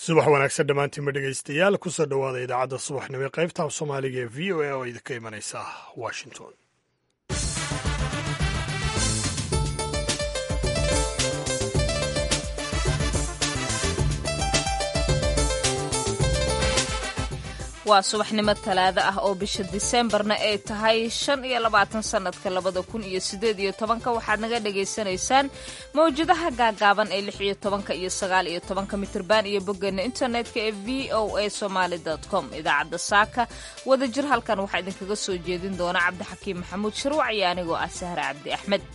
subax wanaagsan dhammaantiinma dhegaystayaal kusoo dhowaada idaacadda subaxnimo ee qaybta af soomaaliga ee v o a oo idinka imanaysa washington waa subaxnimo talaado ah oo bisha diseembarna ay tahay shan iyo labaatan sannadka labada kun iyo siddeed iyo tobanka waxaad naga dhagaysanaysaan mawjadaha gaagaaban ee lix iyo tobanka iyo sagaal iyo tobanka mitirban iyo boggeena internetka ee v o a somaali com idaacadda saaka wadajir halkan waxaa idinkaga soo jeedin doona cabdixakiim maxamuud shirwac iyo anigoo ah sahre cabdi axmed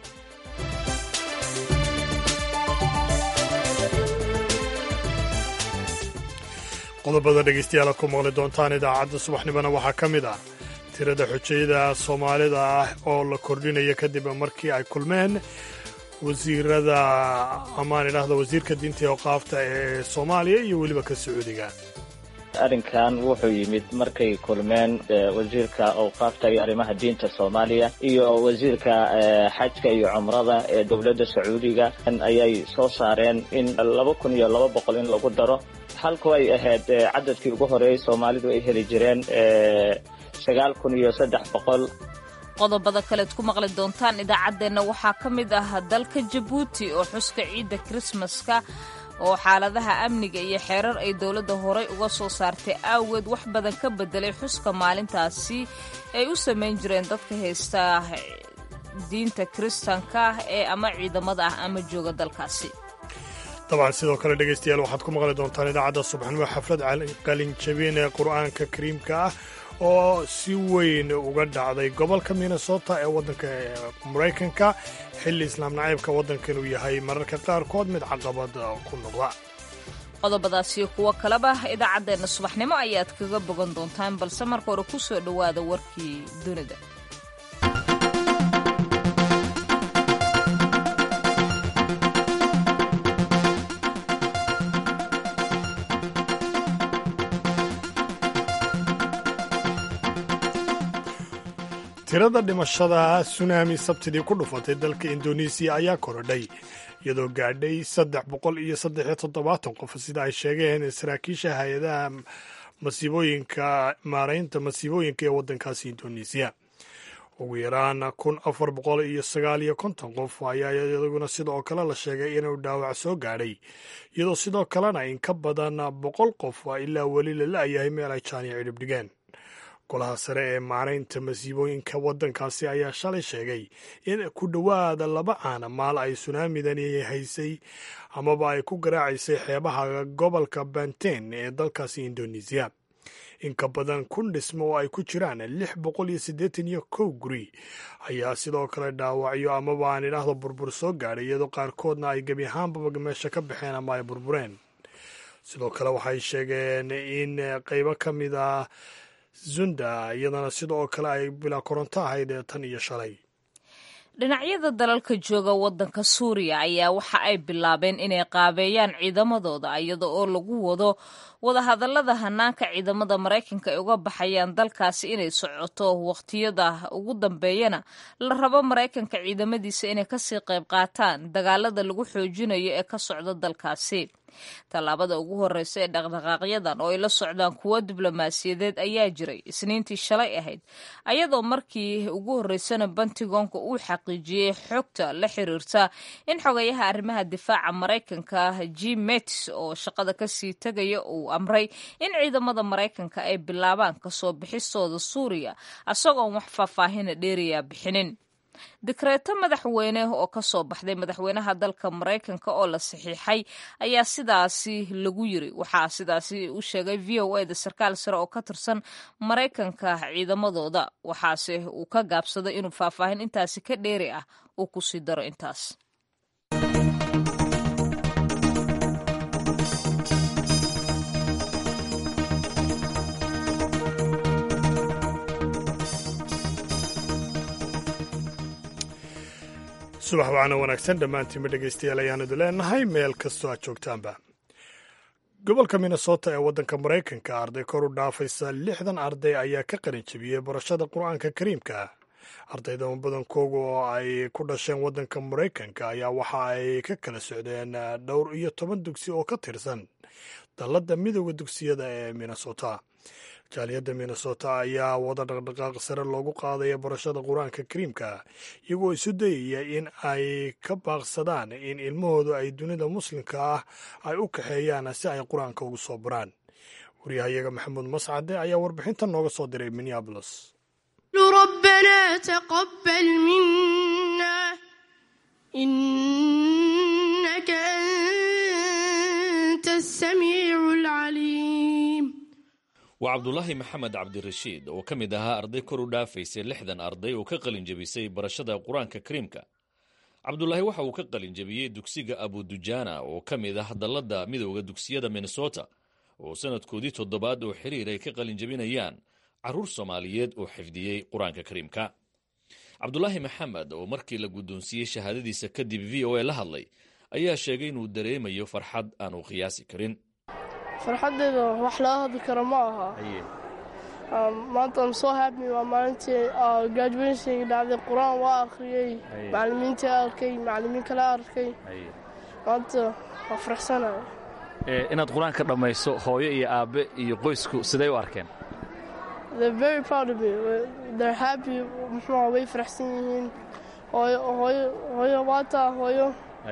qodobada dhegaystayaal aad ku maqli doontaan idaacadda subaxnimona waxaa ka mid ah tirada xujayada soomaalida ah oo la kordhinaya kadib markii ay kulmeen wasiirada amaan idhaahda wasiirka diinta iyo qaafta ee soomaaliya iyo weliba ka sacuudiga arrinkan wuxuu yimid markay kulmeen wasiirka awqaafta iyo arrimaha diinta soomaaliya iyo wasiirka xajka iyo cumrada ee dowladda sacuudiga ayay soo saareen in laba kun iyo laba boqol in lagu daro halku ay ahayd cadadkii ugu horeeyey soomaalidu ay heli jireen sagaal kun iyo saddex boqol qodobada kaleed ku maqli doontaan idaacaddeenna waxaa ka mid ah dalka jabuuti oo xuska ciidda krismaska oo xaaladaha amniga iyo xeerar ay dowladda horey uga soo saartay aaweed wax badan ka bedelay xuska maalintaasi ay u samayn jireen dadka haysta diinta kiristanka ee ama ciidamada ah ama jooga dalkaasi dabcan sidoo kale dhegaystayaal waxaad ku maqli doontaan idaacadda subaxnimo xaflad qalinjabin ee qur'aanka kariimka ah oo si weyn uga dhacday gobolka minnesota ee waddanka maraykanka xilli islaam naciibka waddankan uu yahay mararka qaarkood mid caqabad ku noqda qodobadaasiyo kuwo kaleba idaacaddeenna subaxnimo ayaad kaga bogan doontaan balse marka hore ku soo dhowaada warkii dunida tirada dhimashada sunaami sabtidii ku dhufatay dalka indonesiya ayaa korodhay iyadoo gaadhay saddex boqol iyo saddexiyo toddobaatan qof sida ay sheegeen saraakiisha hay-adaha masiibooyinka maaraynta masiibooyinka ee waddankaasi indonesiya ugu yaraan kun afar boqol iyo sagaal iyo konton qof ayaa iyadaguna sidoo kale la sheegay inuu dhaawac soo gaadhay iyadoo sidoo kalena in ka badan boqol qof ilaa weli la la-yahay meel ay jaaniya cidhib dhigeen golaha sare ee maaraynta masiibooyinka waddankaasi ayaa shalay sheegay in ku dhowaada laba caana maal ay sunaamidani haysay amaba ay ku garaacaysay xeebaha gobolka banten ee dalkaasi indonesiya in ka badan kun dhismo oo ay ku jiraan lix boqol iyo siddeetan iyo kow guri ayaa sidoo kale dhaawacyo amaba aan idhaahdo burbur soo gaadhay iyadoo qaarkoodna ay gebi ahaanbaba meesha ka baxeen ama ay burbureen sidoo kale waxay sheegeen in qaybo ka mid ah zunda iyadana sidoo kale ay bilaa koronto ahayd ee tan iyo shalay dhinacyada dalalka jooga waddanka suuriya ayaa waxa ay bilaabeen inay qaabeeyaan ciidamadooda iyada oo lagu wado wadahadallada hanaanka ciidamada maraykanka ay uga baxayaan dalkaasi inay socoto wakhtiyada ugu dambeeyana la rabo maraykanka ciidamadiisa inay kasii qayb qaataan dagaalada lagu xoojinayo ee ka socda dalkaasi tallaabada ugu horreysa ee dhaqdhaqaaqyadan oo ay la socdaan kuwo diblomaasiyadeed ayaa jiray isniintii shalay ahayd ayadoo markii ugu horreysana bantigoonka uu xaqiijiyey xogta la xiriirta in xogayaha arrimaha difaaca maraykanka jim metis oo shaqada kasii tegaya uu amray in ciidamada maraykanka ay bilaabaan kasoo bixistooda suuriya isagoon wax faahfaahina dheeriyaa bixinin dikreeto madaxweyne oo ka soo baxday madaxweynaha dalka maraykanka oo la saxiixay ayaa sidaasi lagu yiri waxaa sidaasi u sheegay v o eda sarkaal sare oo ka tirsan maraykanka ciidamadooda waxaase uu ka gaabsaday inuu faahfaahin intaasi ka dheeri ah uu kusii daro intaas subax wacana wanaagsan dhammaantiinba dhegaystayaal ayaanu idin leenahay meel kastoo aad joogtaanba gobolka minnesota ee waddanka maraykanka arday kor u dhaafaysa lixdan arday ayaa ka qalin jebiyey barashada qur-aanka kariimka ardayda badankooga oo ay ku dhasheen waddanka maraykanka ayaa waxa ay ka kala socdeen dhowr iyo toban dugsi oo ka tirsan dalladda midooda dugsiyada ee minnesota jaaliyadda minnesota ayaa wada dhaqdhaqaaq sare loogu qaadaya barashada qur-aanka kariimka iyagoo isu dayaya in ay ka baaqsadaan in ilmahoodu ay dunida muslimka ah ay u kaxeeyaan si ay qur-aanka ugu soo baraan waryahayaga maxamuud mascade ayaa warbixintan nooga soo diray minneabolis ربنا تقبل منا إنك أنت السميع العليم waa cabdulaahi maxamed cabdirashiid oo ka mid ahaa arday kor u dhaafaysay lixdan arday oo ka qalin jebisay barashada qur-aanka kariimka cabdulaahi waxa uu ka qalin jebiyey dugsiga abudujaana oo ka mid ah dalladda midooda dugsiyada minnesota oo sanadkoodii toddobaad oo xiriir ay ka qalin jebinayaan carruur soomaaliyeed oo xifdiyey qur-aanka kariimka cabdulaahi maxamed oo markii la guddoonsiiyey shahaadadiisa kadib v o a la hadlay ayaa sheegay inuu dareemayo farxad aanu qiyaasi karin farxaddeeda wax laga hadli karo ma aha maanta am soo happy waa maalintii graduationka dhacday qur-aan waa akhriyey macallimiintii arkay macallimiin kale arkay maanta waa faraxsanaya inaad qur-aanka dhammayso hooyo iyo aabbe iyo qoysku siday u arkeen they're very proud of me they're happy muxuu way faraxsan yihiin hooyo hooyo hooyo waataa hooyo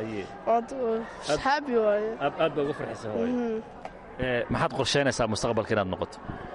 happy waaye aad baa uga farxisa hooyo maxaad qorsheynaysaa mustaqbalka inaad noqoto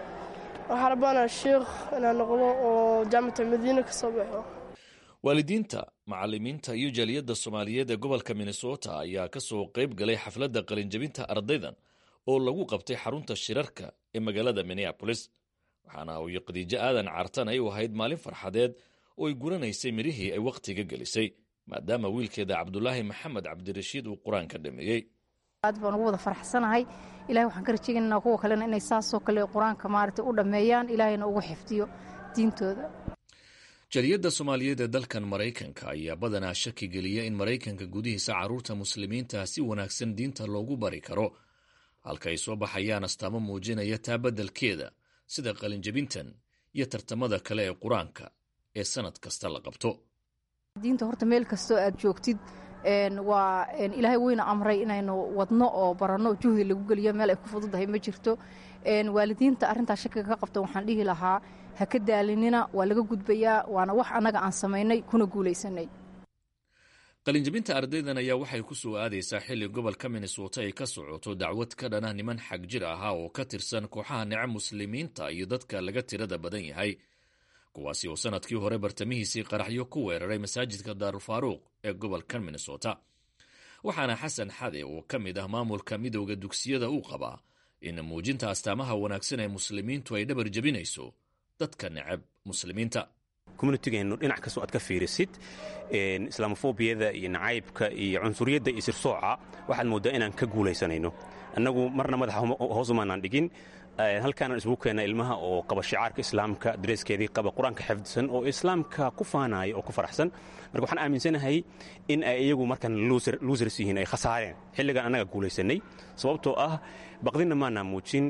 waxaan rabaanaa sheikh inaan noqdo oo jaamacata madiina ka soo baxo waalidiinta macallimiinta iyo jaaliyadda soomaaliyeed ee gobolka minnesota ayaa ka soo qayb galay xafladda qalinjebinta ardaydan oo lagu qabtay xarunta shirarka ee magaalada minneabolis waxaana hooyo khadiijo aadan cartan ay u ahayd maalin farxadeed oo ay guranaysay midhihii ay wakhtiga gelisay maadaama wiilkeeda cabdulaahi maxamed cabdirashiid uu qur-aanka dhameeyey aad baan ugu wada farxsanahay ilahay waxaan ka rajaynaynaa kuwa kalena inay saasoo kale qur-aanka maaragtay u dhammeeyaan ilaahayna ugu xifdiyo diintooda jaliyadda soomaaliyeed ee dalkan maraykanka ayaa badanaa shaki geliya in maraykanka gudihiisa carruurta muslimiinta si wanaagsan diinta loogu bari karo halka ay soo baxayaan astaamo muujinaya taa beddelkeeda sida qalinjebintan iyo tartamada kale ee qur-aanka ee sannad kasta la qabto diinta horta meel kastoo aad joogtid waa ilaahay weyna amray inaynu wadno oo baranno juhdi lagu geliyo meel ay ku fududahay ma jirto waalidiinta arrintaa shakiga ka qabta waxaan dhihi lahaa ha ka daalinina waa laga gudbayaa waana wax annaga aan samaynay kuna guulaysanay qalinjebinta ardaydan ayaa waxay ku soo aadaysaa xilli gobolka minnesota ay ka socoto dacwad ka dhana niman xag jir ahaa oo ka tirsan kooxaha nece muslimiinta iyo dadka laga tirada badan yahay kuwaasi oo sanadkii hore bartamihiisii qaraxyo ku weeraray masaajidka daarulfaaruuq ee gobolkan minnesota waxaana xasan xade oo ka mid ah maamulka midowda dugsiyada uu qabaa in muujinta astaamaha wanaagsan ee muslimiintu ay dhabar jebinayso dadka necab muslimiinta communitygeennu dhinac kastoo aad ka fiirisid islaamofobiyada iyo nacaybka iyo cunsuriyadda iyo sirsooca waxaad mooddaa inaan ka guulaysanayno annagu marna madaxa hoosumaanaan dhigin halkaanaan isugu keenna ilmaha oo qaba shicaarka islaamka dareeskeedii qaba qur-aanka xifdisan oo islaamka ku faanaya oo ku faraxsan marka waxaan aaminsanahay in ay iyagu markan luusers yihiin ay khasaareen xilligaan annaga guulaysanay sababtoo ah baqdinna maanaa muujin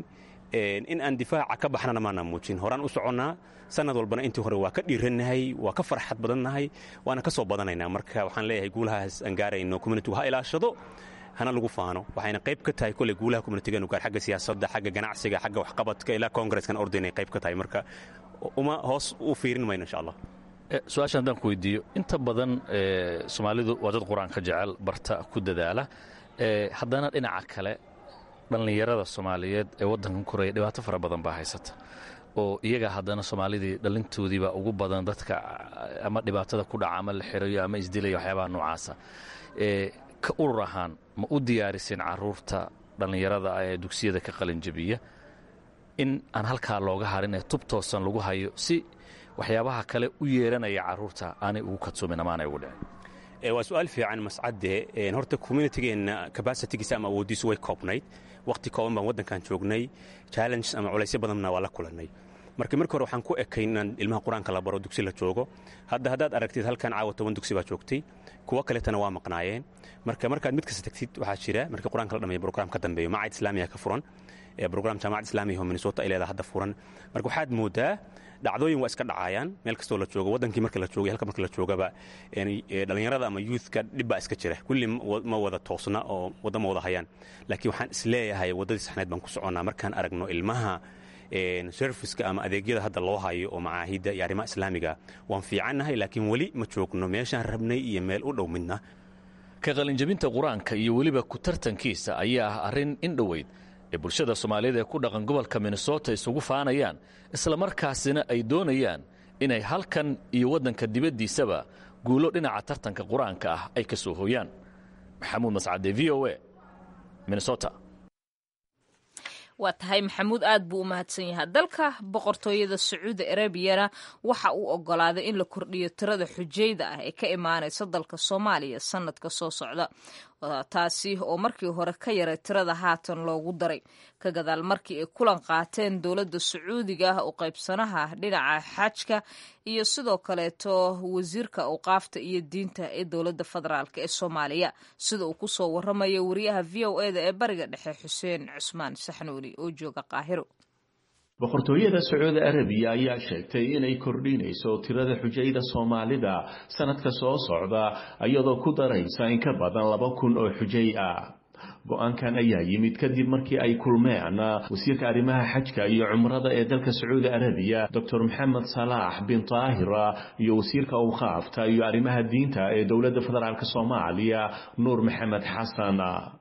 in aan difaaca ka baxnana maanaa muujin horaan u soconnaa sanad walbana intii hore waa ka dhiirannahay waa ka farxad badannahay waana ka soo badanaynaa marka waxaan leeyahay guulahaas aan gaarayno communitigu ha ilaashado hana lagu faano waxayna qayb ka tahay koley guulaha communitigeenu gaar xagga siyaasadda xagga ganacsiga xagga waxqabadka ilaa kongareskan ordaynay qayb ka tahay marka uma hoos u fiirin mayno insha allah su-aasha haddaan ku weydiiyo inta badan soomaalidu waa dad qur-aanka jecel barta ku dadaala haddana dhinaca kale dhallinyarada soomaaliyeed ee waddankan koraya dhibaato fara badan baa haysata oo iyaga haddana soomaalidii dhalintoodiibaa ugu badan dadka ama dhibaatada ku dhaca ama la xirayo ama isdilaya waxyaabaha noocaasa ka urur ahaan ma u diyaariseen caruurta dhallinyarada ee dugsiyada ka qalinjabiya in aan halkaa looga harin ee tub toosan lagu hayo si waxyaabaha kale u yeeranaya caruurta aanay ugu kadsoomin ama aanay ugu dhicin waa su-aal fiican mascadde horta communitygeenna cabasitigiisa ama awooddiisu way koobnayd wakhti kooban baan waddankan joognay challenges ama culaysyo badanna waa la kulannay marka markii hore waxaan ku ekayn inaan ilmaha qur-aanka la baro dugsi la joogo hadda haddaad aragtid halkan caawa toban dugsi baa joogtay kuwo kaleetana waa maqnaayeen marka markaad mid kasta tagtid waxaa jira markii qur-aanka la dhameeyo brograam ka dambeeyo macad islaamiya ka furan brogram jaamacad islaamiya oo minnesota ay leedaha hadda furan marka waxaad moodaa dhacdooyin waa iska dhacayaan meel kastoo la joogo waddankii marka la joogay halka marka la joogaba dhallinyarada ama youthka dhib baa iska jira kulli ma wada toosna oo wadda ma wada hayaan laakiin waxaan isleeyahay waddadii saxneed baan ku soconnaa markaan aragno ilmaha serviska ama adeegyada hadda loo hayo oo macaahidda iyo arrimaha islaamiga waan fiicannahay laakiin weli ma joogno meeshaan rabnay iyo meel u dhow midna ka qalinjabinta qur-aanka iyo weliba ku tartankiisa ayaa ah arrin in dhoweyd ee bulshada soomaaliyeed ee ku dhaqan gobolka minnesota isugu faanayaan islamarkaasina ay doonayaan inay halkan iyo waddanka dibaddiisaba guulo dhinaca tartanka qur-aanka ah ay ka soo hooyaan maxamuud mascade v o a minnesota waa tahay maxamuud aad buu u mahadsan yahay dalka boqortooyada sacuudi arabiyana waxa uu ogolaaday in la kordhiyo tirada xujayda ah ee ka imaanaysa dalka soomaaliya sanadka soo socda taasi oo markii hore ka yaray tirada haatan loogu daray ka gadaal markii ay kulan qaateen dowladda sacuudiga ah oo qaybsanaha dhinaca xajka iyo sidoo kaleeto wasiirka awqaafta iyo diinta ee dowladda federaalk ee soomaaliya sida uu kusoo waramayo wariyaha v o eda ee bariga dhexe xuseen cusmaan saxnuuni oo jooga qaahiro boqortooyada sacuudi arabiya ayaa sheegtay inay kordhinayso tirada xujayda soomaalida sanadka soo socda iyadoo ku daraysa in ka badan laba kun oo xujay ah go-aankan ayaa yimid kadib markii ay kulmeen wasiirka arrimaha xajka iyo cumrada ee dalka sacuudi arabiya doctor maxamed salaax bin taahira iyo wasiirka awqaafta iyo arrimaha diinta ee dowladda federaalk soomaaliya nuur maxamed xasan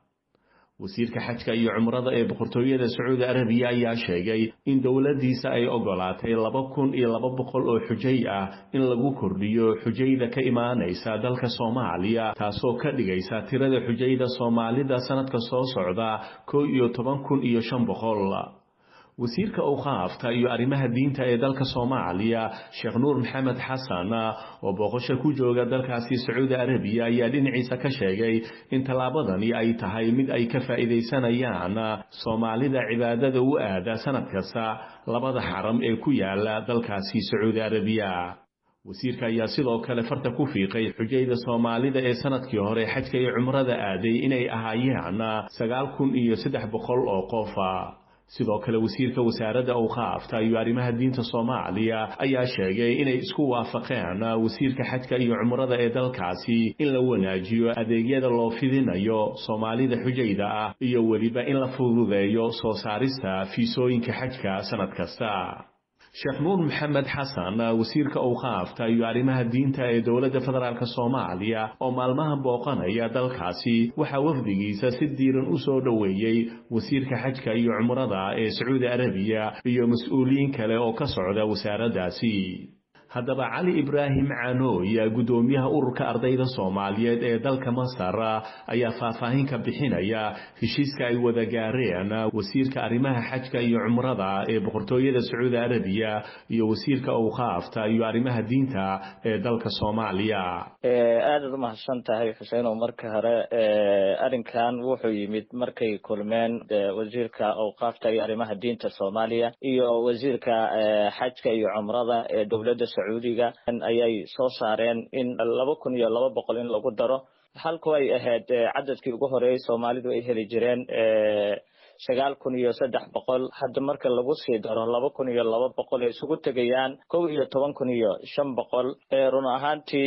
wasiirka xajka iyo cumrada ee boqortooyada sacuudi arabiya ayaa sheegay in dowladdiisa ay ogolaatay laba kun iyo laba boqol oo xujay ah in lagu kordhiyo xujayda ka imaanaysa dalka soomaaliya taasoo ka dhigaysa tirada xujayda soomaalida sanadka soo socda kow iyo toban kun iyo shan boqol wasiirka awqaafta iyo arrimaha diinta ee dalka soomaaliya sheekh nuur maxamed xasan oo booqasho ku jooga dalkaasi sacuudi arabiya ayaa dhinaciisa ka sheegay in tallaabadani ay tahay mid ay ka faa'iidaysanayaan soomaalida cibaadada u aada sanad kasta labada xaram ee ku yaala dalkaasi sacuudi arabiya wasiirka ayaa sidoo kale farta ku fiiqay xujayda soomaalida ee sanadkii hore xajka iyo cumrada aaday inay ahaayeen sagaal kun iyo saddex boqol oo qofa sidoo kale wasiirka wasaaradda awqaafta iyo arrimaha diinta soomaaliya ayaa sheegay inay isku waafaqeen wasiirka xajka iyo cumrada ee dalkaasi in la wanaajiyo adeegyada loo fidinayo soomaalida xujayda ah iyo weliba in la fududeeyo soo saarista fiisooyinka xajka sanad kasta sheekh nuur maxamed xasan wasiirka awqaafta iyo arrimaha diinta ee dowladda federaalk soomaaliya oo maalmaha booqanaya dalkaasi waxaa wafdigiisa si diiran u soo dhoweeyey wasiirka xajka iyo cumrada ee sacuudi arabiya iyo mas-uuliyiin kale oo ka socda wasaaraddaasi haddaba cali ibraahim caanooy guddoomiyaha ururka ardayda soomaaliyeed ee dalka masar ayaa faahfaahin ka bixinaya heshiiska ay wada gaareen wasiirka arrimaha xajka iyo cumrada ee boqortooyada sacuudi arabiya iyo wasiirka awqaafta iyo arrimaha diinta ee dalka soomaaliya aadaad umahadsan tahay xuseenow marka hore arrinkan wuxuu yimid markay kulmeen wasiirka awqaafta iyo arrimaha diinta soomaaliya iyo wasiirka xajka iyo cumrada ee dowladda sacuudiga ayay soo saareen in laba kun iyo laba boqol in lagu daro halku ay ahayd cadadkii ugu horeeyey soomaalidu ay heli jireen sagaal kun iyo saddex boqol hadda marka lagu sii daro laba kun iyo laba boqol ay isugu tegayaan kow iyo toban kun iyo shan boqol run ahaantii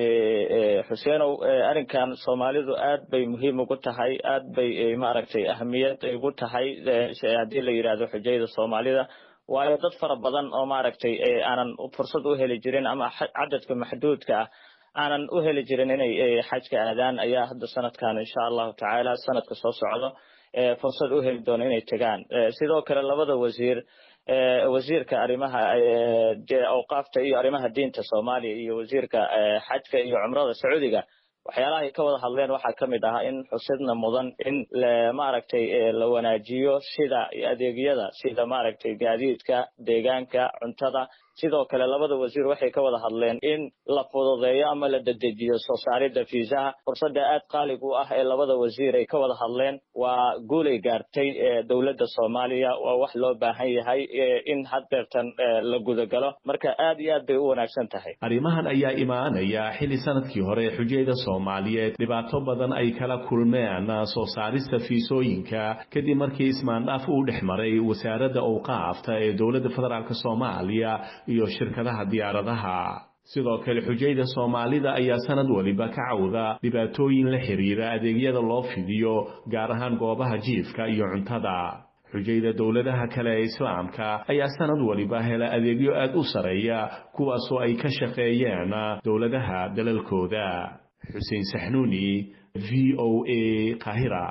xuseenow arrinkan soomaalidu aad bay muhiim ugu tahay aad bay maaragtay ahamiyad ugu tahay haddii la yidhaahdo xujayda soomaalida waayo dad fara badan oo maaragtay aanan fursad u heli jirin ama cadadka maxduudka ah aanan u heli jirin inay xajka aadaan ayaa hadda sanadkan insha allahu tacaala sanadka soo socdo fursad u heli doono inay tegaan sidoo kale labada wasiir wasiirka arrimaha awqaafta iyo arrimaha diinta soomaaliya iyo wasiirka xajka iyo cumrada sacuudiga waxyaalaha ay ka wada hadleen waxaa ka mid ahaa in xusidna mudan in maaragtay la wanaajiyo sida adeegyada sida maaragtay gaadiidka deegaanka cuntada sidoo kale labada wasiir waxay ka wada hadleen in la fududeeyo ama la dedejiyo soo saaridda fiisaha fursadda aad qaalig u ah ee labada wasiir ay ka wada hadleen waa guulay gaartay dowladda soomaaliya waa wax loo baahan yahay in haddeertan la gudagalo marka aad iyo aad bay u wanaagsan tahay arrimahan ayaa imaanaya xilli sanadkii hore xujayda soomaaliyeed dhibaato badan ay kala kulmeen soo saarista fiisooyinka kadib markii ismaandhaaf uu dhex maray wasaaradda awqaafta ee dowladda federaalk soomaaliya iyo shirkadaha diyaaradaha sidoo kale xujayda soomaalida ayaa sanad waliba ka cawda dhibaatooyin la xiriira adeegyada loo fidiyo gaar ahaan goobaha jiifka iyo cuntada xujayda dowladaha kale ee islaamka ayaa sanad waliba hela adeegyo aad u sareeya kuwaasoo ay ka shaqeeyeen dowladaha dalalkooda xuseen saxnuuni v o a kahira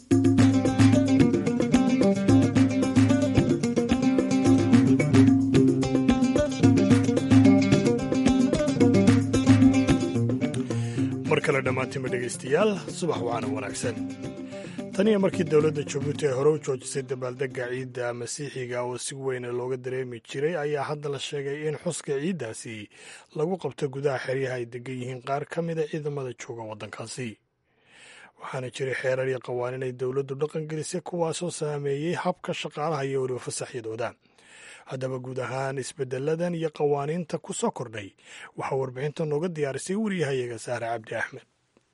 mar kale dhammaantiinba dhegaystayaal subax waana wanaagsan taniyo markii dowladda jabuuti ay hore u joojisay dabaaldegga ciidda masiixiga oo si weyna looga dareemi jiray ayaa hadda la sheegay in xuska ciiddaasi lagu qabto gudaha xeryaha ay degan yihiin qaar ka mida ciidamada jooga waddankaasi waxaana jiray xeerar iyo qawaaniin ay dowladdu dhaqan gelisay kuwaasoo saameeyey habka shaqaalaha iyo weliba fasaxyadooda haddaba guud ahaan isbeddeladan iyo qawaaniinta ku soo kordhay waxaa warbixinta nooga diyaarisay wariyahayaga saare cabdi axmed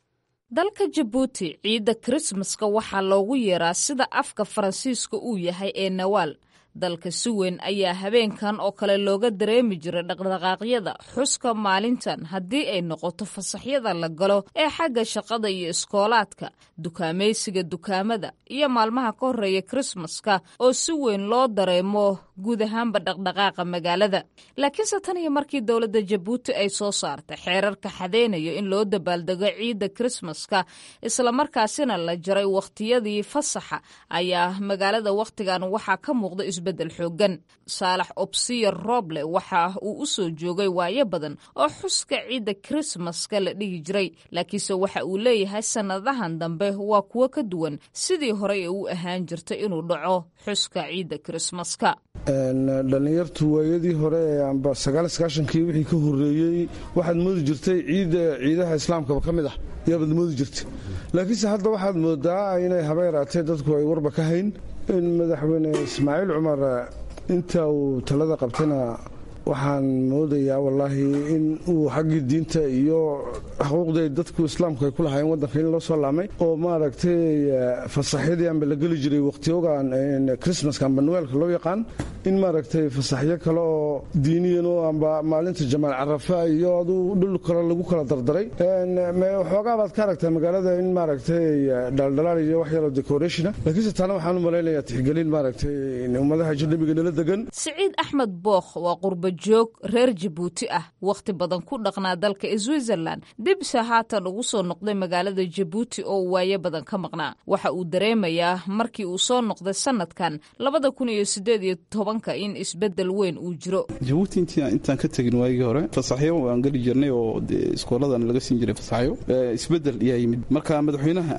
dalka jabuuti ciidda krismaska waxaa loogu yeeraa sida afka faransiiska uu yahay ee nawaal dalka si weyn ayaa habeenkan oo kale looga dareemi jiray dhaqdhaqaaqyada xuska maalintan haddii ay noqoto fasaxyada la galo ee xagga shaqada iyo iskoolaadka dukaamaysiga dukaamada iyo maalmaha ka horreeya krismaska oo si weyn loo dareemo guud ahaanba dhaqdhaqaaqa magaalada laakiinse tan iyo markii dowladda jabuuti ay soo saartay xeerarka xadeynayo in loo dabaaldego ciidda krismaska islamarkaasina la jaray wakhtiyadii fasaxa ayaa magaalada wakhtigan waxaa ka muuqda isbeddel xoogan saalax obsiyer roble waxa uu u soo joogay waayo badan oo xuska ciidda krismaska la dhihi jiray laakiinse waxa uu leeyahay sannadahan dambe waa kuwo ka duwan sidii horey ee u ahaan jirtay inuu dhaco xuska ciidda krismaska dhallinyartu waayadii hore ee amba sagaalsagaashankii wixii ka horreeyey waxaad moodi jirtay ciidda ciidaha islaamkaba ka mid ah yaabaad moodi jirtay laakiinse hadda waxaad moodaa inay haba yaraatee dadku ay warba ka hayn in madaxweyne ismaaciil cumar inta uu talada qabtayna waxaan moodayaa wallaahi in uu xaggii diinta iyo xuquuqday dadku islaamku ay ku lahaayeen waddanka in loo soo laamay oo maaragtay fasaxyadii aanba la geli jiray wakhtiyogan krismaska amba nuweelka loo yaqaan in maaragtay fasaxyo kale oo diiniyan oo amba maalinta jamaal carafa iyo aduu dhul kale lagu kala dardaray waxoogaa baad ka aragtaa magaalada in maaragtay dhaldhalaal iyo wax yaroo decorationa laakiinse taana waxaan u malaynayaa tixgelin maaragtay ummadaha ajnabiga nala degan siciid axmed bookh waa qurba joog reer jabuuti ah wakhti badan ku dhaqnaa dalka switzerland dibse haatan ugu soo noqday magaalada jabuuti oo waayo badan ka maqnaa waxa uu dareemayaa markii uu soo noqday sanadkan labada kun iyo sideed iyo tobanka in isbedel weyn uu jiro jabuuti intaan ka tegin waagii hore fasaxyo aan geli jirnay oo iskooladan laga siin jiray fasaxyo isbedel ayaa yimid marka madaxweynaha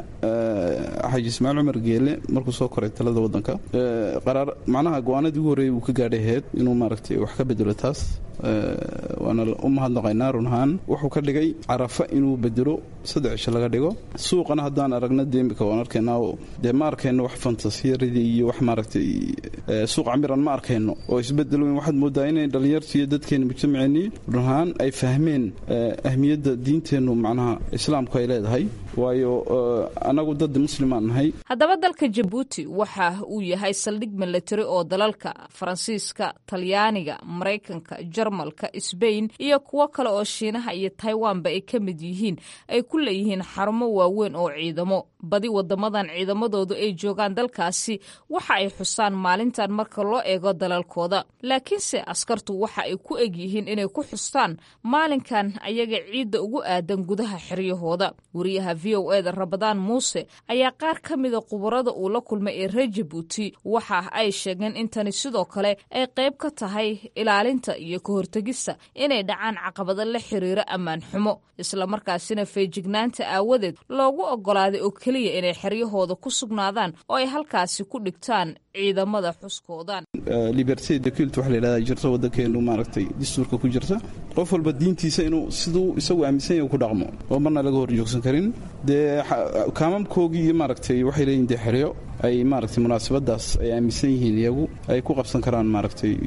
xaaji ismaaciil cumar geele markuu soo koray talada wadanka qaraar macnaha go-aanadii ugu horreeyay uu ka gaadhay ahayd inuu maaragtay wax ka bedelo taas waana u mahadnaqaynaa run ahaan wuxuu ka dhigay carafa inuu bedelo saddex cisho laga dhigo suuqana haddaan aragna dee imika waan arkaynaa oo dee ma arkayno wax fantasiyadii iyo wax maaragtay suuq camiran ma arkayno oo isbedel weyn waxaad moodaa inay dhallinyartu iyo dadkeena mujtamaceennii run ahaan ay fahmeen ahmiyadda diinteennu macnaha islaamku ay leedahay waayo annagu dad muslimaan nahay haddaba dalka jabuuti waxa uu yahay saldhig milatari oo dalalka faransiiska talyaaniga maraykanka jarmalka sbain iyo kuwo kale oo shiinaha iyo taiwanba ay ka mid yihiin ay ku leeyihiin xarumo waaweyn oo ciidamo badi wadamadan ciidamadoodu ay joogaan dalkaasi waxa ay xusaan maalintan marka loo eego dalalkooda laakiinse askartu waxa ay ku eg yihiin inay ku xustaan maalinkan ayaga ciidda ugu aadan gudaha xeryahooda wariyaha v o eda rabadaan muuse ayaa qaar ka mida khubarada uu la kulmay ee reer jabuuti waxa ay sheegeen in tani sidoo kale ay qayb ka tahay ilaalinta iyo ka hortegista inay dhacaan caqabado la xiriira ammaan xumo islamarkaasina feejignaanta aawadeed loogu oggolaaday oo keliya inay xeryahooda ku sugnaadaan oo ay halkaasi ku dhigtaan ciidamada xuskoodan liberty de cult waxa la yidhahdaa jirto waddankeenu maaragtay dastuurka ku jirta qof walba diintiisa inuu siduu isagu aaminsan yahay ku dhaqmo oo marna laga hor joogsan karin dee kaamamkoogii iyo maaragtay waxay leeyihin dee xeryo ay maaragtay munaasabadaas ay aaminsan yihiin iyagu ay ku qabsan karaan maaragtay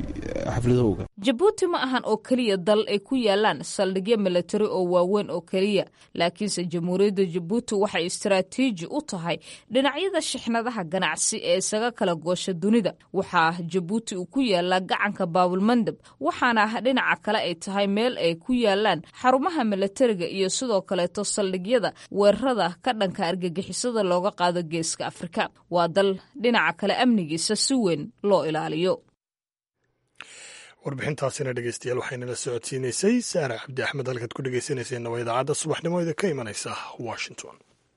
xafladahooga jabuuti ma ahan oo keliya dal ay ku yaalaan saldhigyo milatari oo waaweyn oo keliya laakiinse jamhuuriyadda jabuuti waxay istaraatiiji u tahay dhinacyada shixnadaha ganacsi ee isaga kala goosha dunida waxaa jabuuti uu ku yaalaa gacanka baabulmandab waxaana dhinaca kale ay tahay meel ay ku yaalaan xarumaha milatariga iyo sidoo kaleeto saldhigyada weerarada ka dhanka argagixisada looga qaado geeska afrika waa dal dhinaca kale amnigiisa si weyn loo ilaaliyo warbixintaasina dhegeystayaal waxaynala socodsiinaysay saara cabdi axmed halkaad ku dhegeysanayseena waa idaacadda subaxnimo ida ka imanaysa washington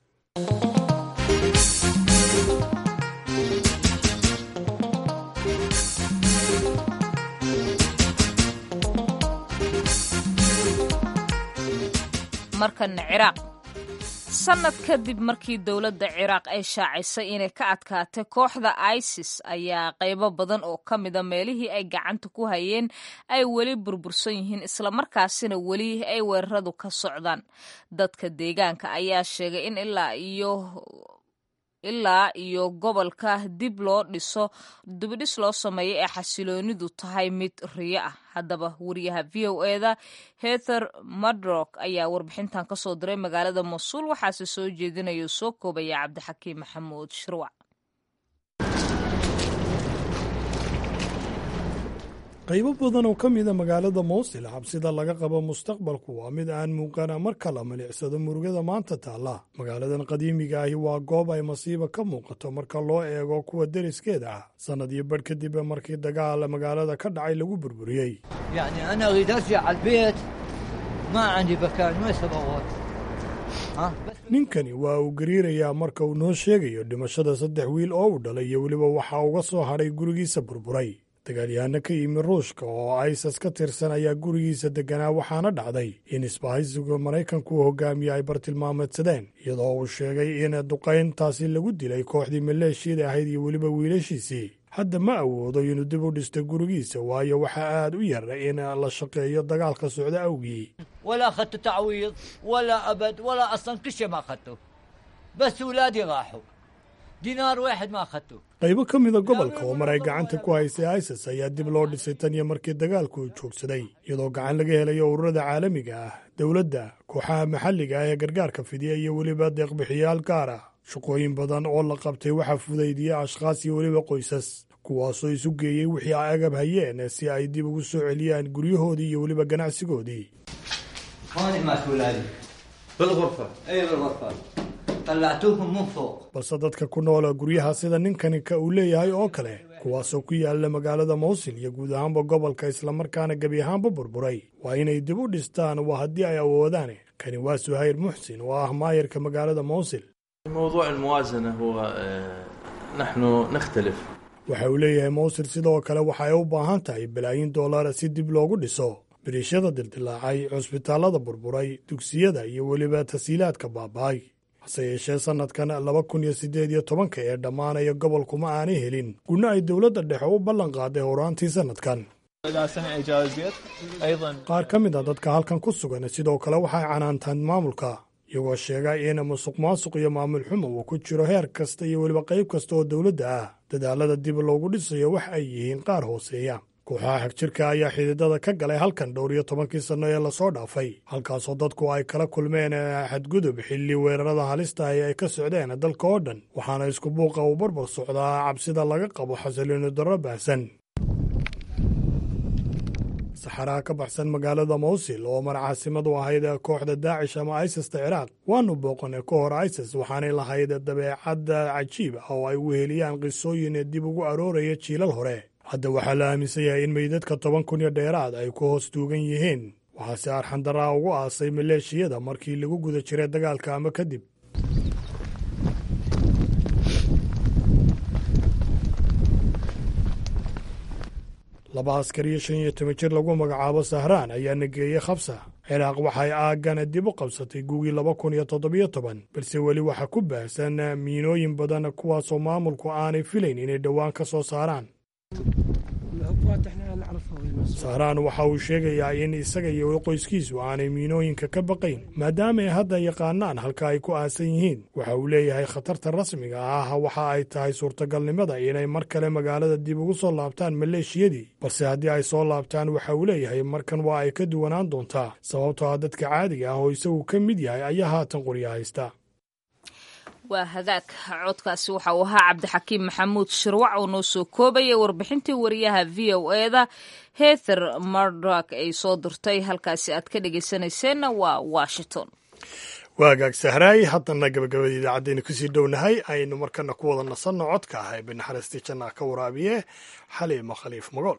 markana ciraaq sanad kadib markii dowladda ciraaq ay shaacisay inay ka adkaatay kooxda isis ayaa qaybo badan oo ka mida meelihii ay gacanta ku hayeen ay weli burbursan yihiin islamarkaasina weli ay weeraradu ka socdaan dadka deegaanka ayaa sheegay in ilaa iyo ilaa iyo gobolka dib loo dhiso dibidhis loo sameeyo ee xasiloonidu tahay mid riyo ah haddaba wariyaha v o eda heather madrock ayaa warbixintan ka soo diray magaalada masuul waxaase soo jeedinaya soo koobaya cabdixakiim maxamuud shirwac qaybo badan oo ka mida magaalada mowsil xabsida laga qabo mustaqbalku waa mid aan muuqana marka la milicsado murugada maanta taalla magaaladan qadiimiga ahi waa goob ay masiiba ka muuqato marka loo eego kuwa deriskeeda ah sannad iyo badh kadib markii dagaal magaalada ka dhacay lagu burburiyey يعني أنا أريد أرجع على البيت ما عندي مكان وين سبوات ها ninkani waa uu gariirayaa marka uu noo sheegayo dhimashada saddex wiil oo uu dhalay iyo weliba waxaa uga soo hadhay gurigiisa burburay dagaalyahanno ka yimi ruushka oo isas ka tirsan ayaa gurigiisa degganaa waxaana dhacday in isbahaysiga maraykanku uu hogaamiye ay bartilmaameedsadeen iyadoo uu sheegay in duqayntaasi lagu dilay kooxdii maleeshiyada ahayd iyo weliba wiilashiisii hadda ma awoodo inuu dib u dhisto gurigiisa waayo waxaa aad u yar in la shaqeeyo dagaalka socda awgii ولا أخذت تعويض ولا أبد ولا أصلا كل شيء ما أخذته بس أولادي راحوا دينار واحد ما أخذته qaybo ka mida gobolka oo mar ay gacanta ku haysay isis ayaa dib loo dhisay tan iyo markii dagaalku uu joogsaday iyadoo gacan laga helayo ururada caalamiga ah dowladda kooxaha maxalliga ah ee gargaarka fidiya iyo weliba deeqbixiyaal gaar ah shaqooyin badan oo la qabtay waxaa fudaydiyey ashkhaas iyo weliba qoysas kuwaasoo isu geeyey wixii ay agab hayeen si ay dib ugu soo celiyaan guryahoodii iyo weliba ganacsigoodii هوني مات أولادي بالغرفة أي بالغرفة طلعتوهم من فوق balse dadka ku noola guryaha sida ninkani ka uu leeyahay oo kale kuwaasoo ku yaala magaalada mowsil iyo guud ahaanba gobolka islamarkaana gebi ahaanba burburay waa inay dib u dhistaan waa haddii ay awoodaan kani waa suhayr muxsin oo ah maayarka magaalada mowsil موضوع الموازنة هو آه، نحن نختلف waxa uu leeyahay mowsil sidoo kale waxa ay u baahan tahay balaayin dollara si dib loogu dhiso biriishada dildilaacay cusbitaallada burburay dugsiyada iyo weliba tasiilaadka baaba'ay hase yeeshee sannadkan laba kun iyo siddeed iyo tobanka ee dhammaanaya gobolkuma aanay helin guna ay dowladda dhexe u ballan qaaday horaantii sannadkan إذا سمع جاوزيت أيضا qaar ka mid a dadka halkan ku sugan sidoo kale waxay canaantaan maamulka iyagoo sheega in musuq maasuq iyo maamul xumo uu ku jiro heer kasta iyo weliba qayb kasta oo dowladda ah dadaalada dib loogu dhisayo wax ay yihiin qaar hooseeya kooxaha xagjirka ayaa xididada ka galay halkan dhowr iyo tobankii sanno ee lasoo dhaafay halkaasoo dadku ay kala kulmeen xadgudub xilli weerarada halista ahi ay ka socdeen dalka oo dhan waxaana isku buuqa uu barbar socdaa cabsida laga qabo xasiliino darro baahsan saxaraha ka baxsan magaalada mowsil oo mar caasimadu ahayd kooxda daacish ama isista ciraaq waanu booqanay ka hor isis waxaanay lahayd dabeecadda cajiib ah oo ay weheliyaan qisooyin dib ugu arooraya jiilal hore hadda waxaa la aaminsan yahay in meydadka toban kun iyo dheeraad ay ku hoos tuugan yihiin waxaase arxandaraa ugu aasay maleeshiyada markii lagu guda jiray dagaalka ama kadib laba askar iyo shan iyo toban jir lagu magacaabo sahraan ayaa nageeyey khabsa ciraaq waxay aaggana dib u qabsatay gugii laba kun iyo toddobiyo toban balse weli waxaa ku baahsan miinooyin badan kuwaasoo maamulku aanay filayn inay dhowaan ka soo saaraan sahraan waxa uu sheegayaa in isaga iyo qoyskiisu aanay miinooyinka ka baqayn maadaama ay hadda yaqaanaan halka ay ku aasan yihiin waxa uu leeyahay khatarta rasmiga ah waxa ay tahay suurtagalnimada inay mar kale magaalada dib ugu soo laabtaan maleeshiyadii balse haddii ay soo laabtaan waxa uu leeyahay markan waa ay ka duwanaan doontaa sababtoo ah dadka caadiga ah oo isagu ka mid yahay ayaa haatan qorya haysta waa hagaag codkaasi waxa uu ahaa cabdixakiim maxamuud shirwac oo noo soo koobaya warbixintii wariyaha v o eda heather mardok ay soo dirtay halkaasi aad ka dhegeysanayseena waa washington waa hagaag sahraay haddana gabagabada idaacaddeena kusii dhownahay aynu markana ku wada nasanno codka ah ee binaxariistii jannaha ka waraabiye xaliima khaliif magool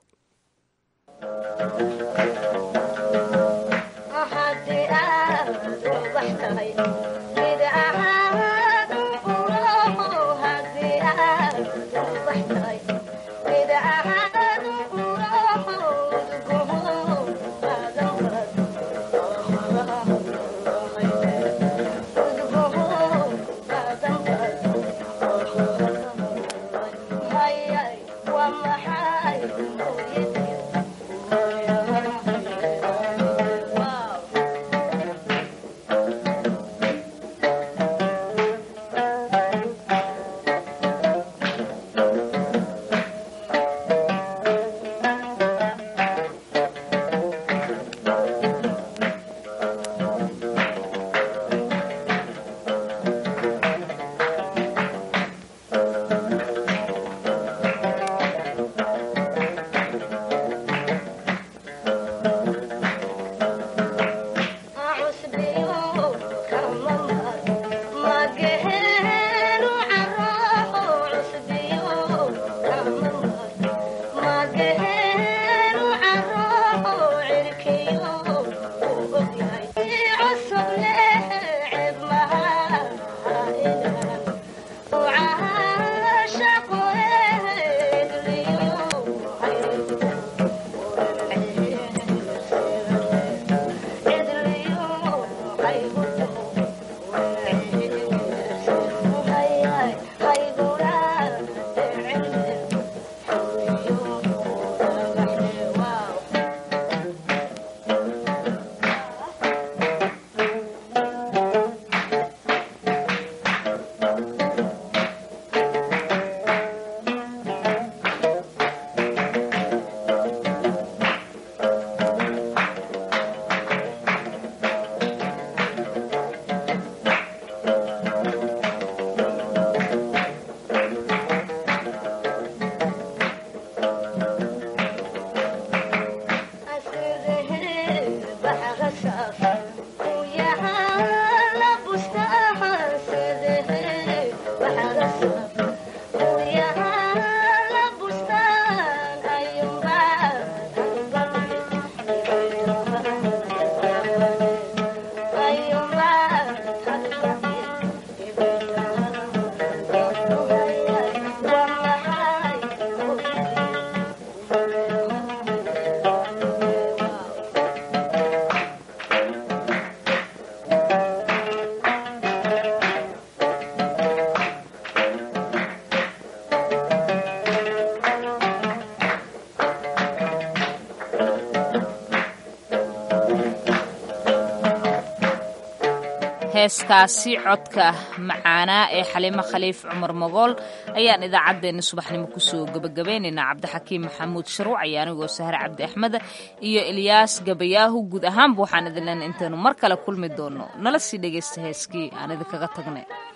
heeskaasi codka macaanaa ee xaliimo khaliif cumar mogool ayaan idaacaddeenna subaxnimo kusoo gebagabaynaynaa cabdixakiim maxamuud sharuuc ayaa anigoo sahre cabdi axmed iyo ilyaas gabayaahu guud ahaanba waxaan idin leenay intaynu mar kale kulmi doonno nala sii dhegaysta heeskii aan idinkaga tagnay